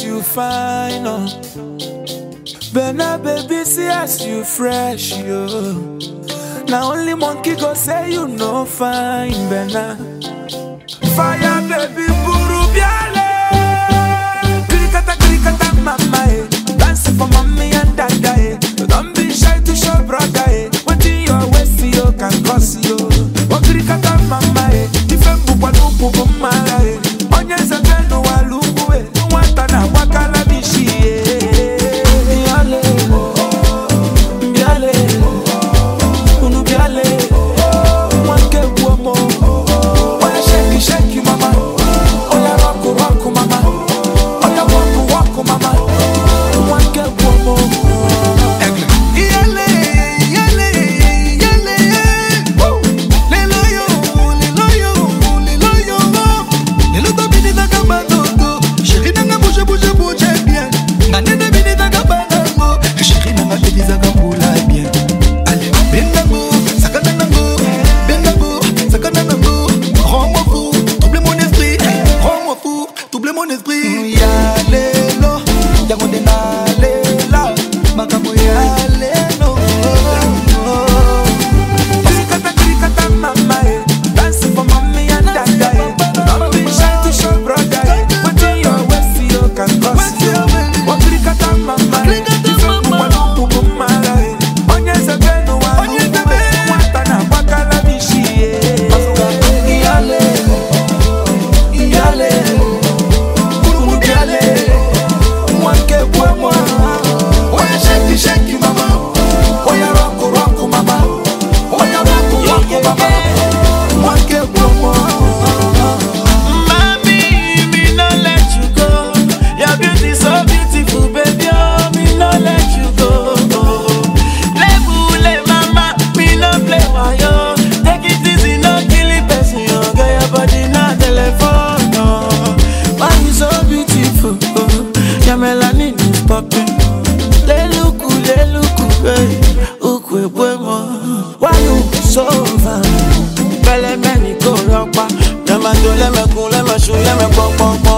as you fine, oh. Bena baby, see as you fresh, yo. Now only monkey go say you no fine, Bena. Fire baby, buru biale. Krikata krikata mama, eh. Dance for mommy and dada, eh. Don't be shy to show brother, eh. What in your waist, you can cause you. Oh krikata mama, eh. Ife mbukwa nubu mara, eh. Onye zebenu walungu, eh. Nwata na wakala bishi, eh. Biale, biale, unu biale, wanke buomo. Oya shake, shake, mama. Oya rock, rock, mama. Oya walk, walk, mama. Wanke buomo. Iyale, iyale, iyale, woo. Lelo yo, lelo yo, lelo yo. Lelo to bini taka bandoto. Chéri nanga bouge, bouge, bouge bien. Na nene bini taka bandango. Chéri nanga bini taka mbula bien. Allez, bendango, sakana nango. Bendango, sakana nango. Rends-moi fou, double mon esprit. Rends-moi fou, double mon esprit. Ya lelo, yango nde nalela. Makambo ya lelo. Krikata, krikata, mama, eh. Dance for mommy and dada, eh. Don't be shy to show brother, eh. What in your waist, you can cause you. Oh, krikata, mama, eh. Krikata, Ife mama. mbukwa nubu mara, eh. Onye zebenu wa Onye lungu, zebe. eh. Nwata na wakala bishi, eh. Iyale, iyale, unu biale, mwanke bwemwa. Oya shake, shake, mama. Oya rock, rock, mama. Oya rock, rock, mama. Mwanke bwemwa. Mami, me no let you go. Your beauty so beautiful, baby. Oh, me no let you go. Lebule mama, me no play wayo. Take it easy, no kill it, person. Oh, girl, your body na telephone. Oh, why you so beautiful? Oh, your melanin is popping. Leluku, leluku, hey, ukwe bwemo. Why you so fine? Bẹ́lẹ̀ mẹ́ni kò rọ́pa. Lẹ́mẹ̀ tó lẹ́mẹ̀kún lẹ́mẹ̀sùn lẹ́mẹ̀pọ̀npọ̀npọ̀.